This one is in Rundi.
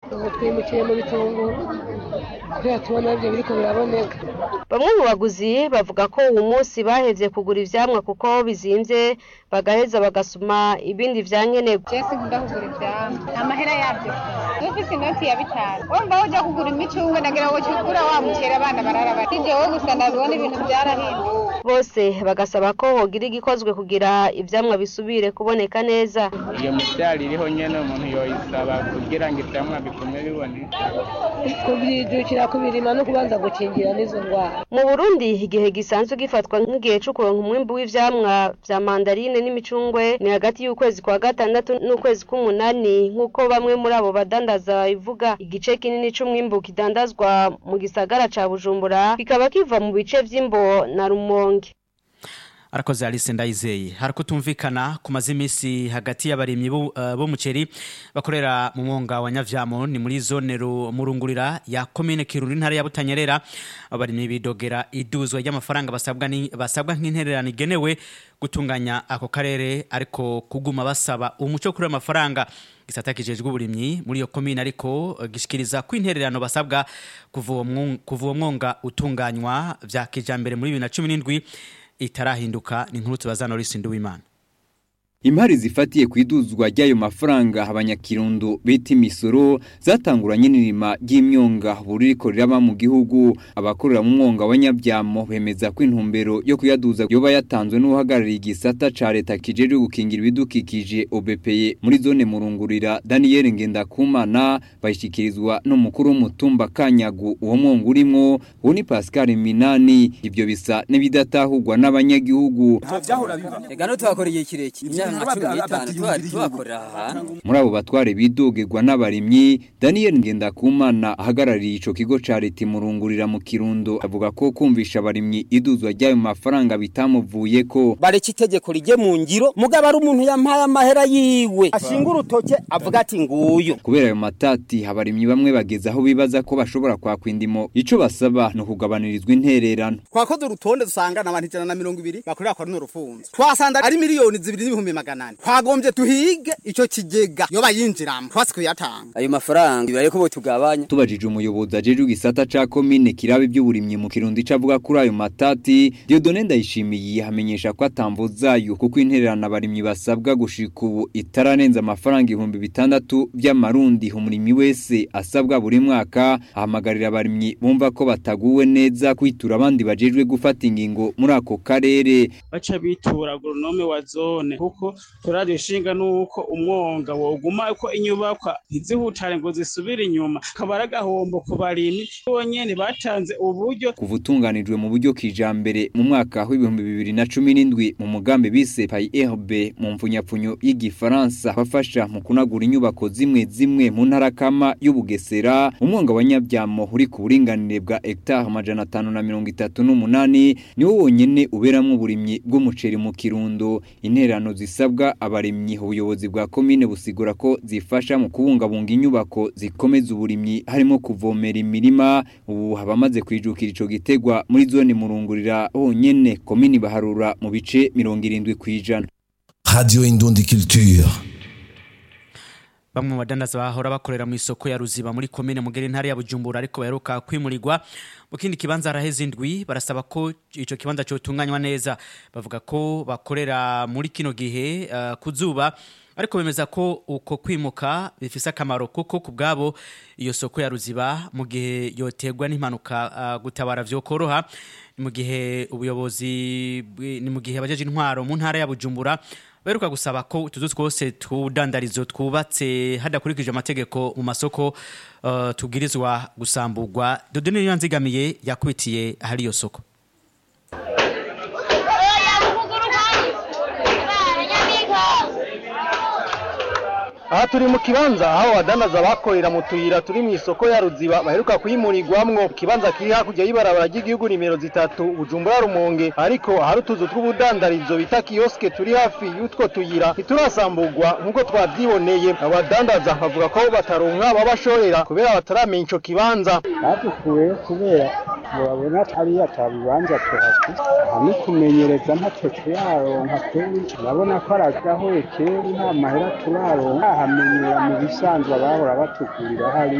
ubu twimukiye mu bitunguru kubera tubona ibyo biriko biraboneka bamwe mu baguzi bavuga ko uwu munsi bahevye kugura ivyamwa kuko bizimvye bagaheza bagasuma ibindi vya nkenerwa jesi nkunda kugura ivyamwa amahera yavyo ufise inoti ya bitanu wumva uja kugura imicungwe nagira ngo kigura wa mucera abana barara bati jewe gusa ndabibona ibintu vyarahinduka bose bagasaba ko hogira igikozwe kugira ivyamwa bisubire kuboneka neza iyo mivyaro iriho nyene umuntu yoyisaba kugira ngo ivyamwa bigume biboneka kubyijukira kubirima no kubanza gukingira n'izo ndwara mu burundi igihe gisanzwe gifatwa nk'igihe co kuronka umwimbu w'ivyamwa vya mandarine n'imicungwe ni hagati y'ukwezi kwa gatandatu n'ukwezi k'umunani nk'uko bamwe muri abo badandaza babivuga igice kinini c'umwimbu kidandazwa mu gisagara ca bujumbura kikaba kiva mu bice vy'imbo na rumonge arakoze Alice Ndayizeye harakutumvikana kumaze imisi hagati y'abarimyi b'umuceri uh, bakorera mu mwonga wa Nyavyamo ni muri zone murungurira ya commune Kirundi ntara ya Butanyerera abarimyi bidogera iduzwa ry'amafaranga basabwa ni basabwa nk'intererano igenewe gutunganya ako karere ariko kuguma basaba umuco kuri amafaranga gisata kijejwe uburimyi muri iyo commune ariko uh, gishikiriza ko intererano basabwa kuva uwo mwonga utunganywa vya kijambere muri 2017 itarahinduka ni nkuru tubaza Norris Nduwimana Imari zifatiye kwiduzwa ry'ayo mafaranga abanyakirundo bita imisoro zatanguranye n'irima ry'imyonga buriko riraba mu gihugu abakorera mu mwonga wa Nyabyamo bemeza ko intumbero yo kuyaduza yoba yatanzwe n'uhagarariye igisata ca leta kijeje gukingira ibidukikije OBPE muri zone murungurira Daniel Ngendakumana bayishikirizwa n'umukuru w'umutumba Kanyagu uwo mwonga urimo uwo ni Pascal Minani ivyo bisa n'ibidatahurwa n'abanyagihugu Egano twakoreye kirekire muri abo batware bidogerwa n'abarimyi Daniel Ngendakumana ahagarariye ico kigo ca leta imurungurira mu Kirundo avuga ko kumvisha abarimyi iduzwa ry'ayo mafaranga bitamuvuye ko bareka itegeko rije mu ngiro mugabo ari umuntu yampaye amahera yiwe ashinga urutoke avuga ati nguyu kubera ayo matati abarimyi bamwe bageze aho bibaza ko bashobora kwakwa indimo ico basaba no kugabanirizwa intererano twakoze urutonde dusanga n'abantu ijana na mirongo ibiri bakorera kwa runo rufunzo twasanga ari miliyoni zibiri n'ibihumbi magana ane twagombye tuhige ico kigega yo bayinjiramo twasi kuyatanga ayo mafaranga bareko bo tugabanya tubajije umuyobozi ajeje igisata ca commune kirabe by'uburimyi mu Kirundi cavuga kuri ayo matati Dieudonne Ndayishimiye hamenyesha ko atamvuzayo kuko intererano abarimyi basabwa gushika ubu itaranenza amafaranga ibihumbi bitandatu by'amarundi umurimyi wese asabwa buri mwaka ahamagarira abarimyi bumva ko bataguwe neza kwitura abandi bajejwe gufata ingingo muri ako karere baca bitura agronome wa zone kuko turaje ishinga nuko umwonga woguma uko inyubakwa ntizihutare ngo zisubire inyuma kabara gahombo ku barimyi bonyene batanze uburyo kuva utunganijwe mu buryo kijambere mu mwaka w'ibihumbi bibiri na cumi n'indwi mu mugambi bise PAIRB mu mfunyapfunyo y'igifaransa bafasha mu kunagura inyubako zimwe zimwe mu ntara kama y'ubugesera umwonga wa nyabyamo uri ku buringanire bwa hectare amajana atanu na mirongo itatu n'umunani niwo wonyene uberamwo uburimyi bw'umuceri mu kirundo interano zisabwa abarimyi ubuyobozi bwa komine busigura ko zifasha mu kubungabunga inyubako zikomeza uburimyi harimo kuvomera imirima ubu habamaze kwijukira ico gitegwa muri zone murungurira honyene komine baharura mu bice mirongo irindwi kwijana Radio Indundi Culture bamwe mu badandaza bahora bakorera mu isoko ya ruziba muri komine mugere ntara ya bujumbura ariko baheruka kwimurirwa mu kindi kibanza araheze indwi barasaba ko ico kibanza cyotunganywa neza bavuga ko bakorera muri kino gihe uh, kuzuba ariko bemeza ko uko kwimuka bifise akamaro kuko ku bwabo iyo soko ya ruziba mu gihe yoterwa n'impanuka uh, gutabara vyokoroha mu gihe ubuyobozi ni mu gihe abajeje intwaro mu ntara ya bujumbura beruka gusaba ko utuzu twose twudandarizo twubatse hadakurikije amategeko mu masoko uh, tubwirizwa gusamburwa dodone niyo nzigamiye yakwitiye ahari iyo soko aha turi mu kibanza aho abadandaza bakorera mu tuyira turi mu isoko ya ruziba baheruka kuyimurirwamwo ikibanza kiri hakurya y'ibarabara ry'igihugu nimero zitatu bujumbura rumonge ariko hari utuzu tw'ubudandarizo bita kiyoske turi hafi y'utwo tuyira ntiturasamburwa nk'uko twabyiboneye abadandaza bavuga ko bataronka babashorera kubera bataramenya ico kibanza badukuye kubera murabona hariya atabibanza tuhafite hamwe kumenyereza ntacyo turaronka kweri urabona ko aragahoye kera nta mahera turaronka hamenyera mu bisanzwe abahora batugurira hari